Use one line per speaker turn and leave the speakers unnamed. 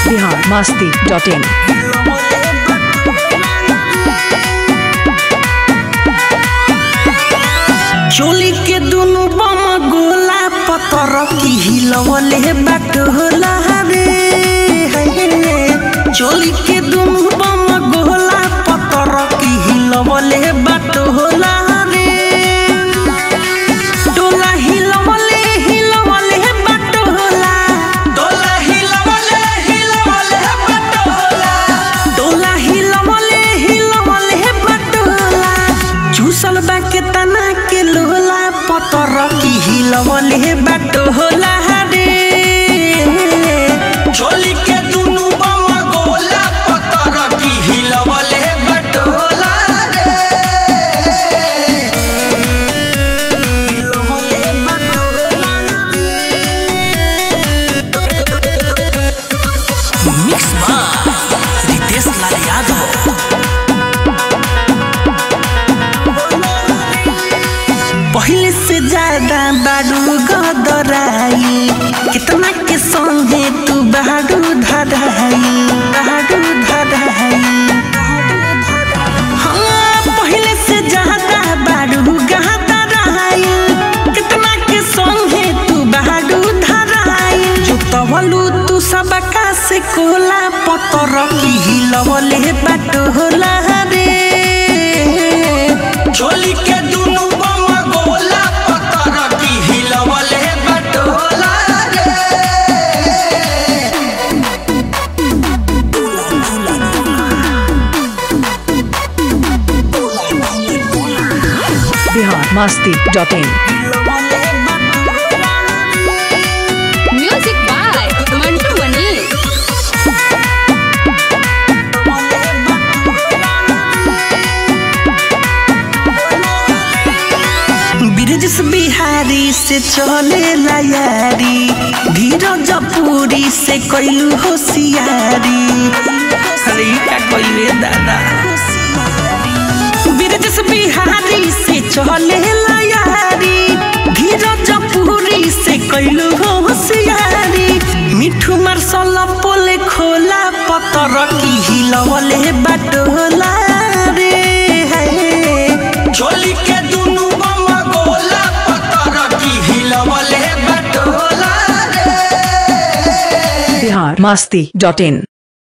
Bihar Masti dot इन
चोली के दुनु बम गोला पतर की हिलवले बाट होला रे चोली के दुनु बम गोला पतर की हिलवले बाट होला रे टोला हिलवले हिलवले बाट होला टोला हिलवले हिलवले बाट होला टोला हिलवले हिलवले बाट होला चूसल बा के तना के लोला पतर की हिलवले बाट होला रे चोली के दुनु बम गोला पतर की हिलवले बाट होला रे हिलवले बाट होला मिक्स बा रितेश लाल यादव पहले से ज्यादा बारू गदराई कितना के संगे तू बारू धराई बारू धराई हाँ पहले से ज्यादा बारू गदराई कितना के संगे तू बारू धराई जो तवलू तू सबका से कोला पतर की हिलवले बाट होला रे चोली के दुनु बम गोला पतर की हिलवले बटोला रे
Bihar Masti dot in
music by Mantu Mani
Brij Bihari से चले यारी धीरज पूरी से कैलू होशियारी अरे ई का कइले दादा ब्रिज बिहारी से चले यारी धीरज पूरी से कैलू होशियारी मिठू मार्शल पोले खोला पतर की हिलवले बटोला रे चोली के दुनु बम गोला पतर की हिलवले बटोला रे
बिहार मस्ती डॉट इन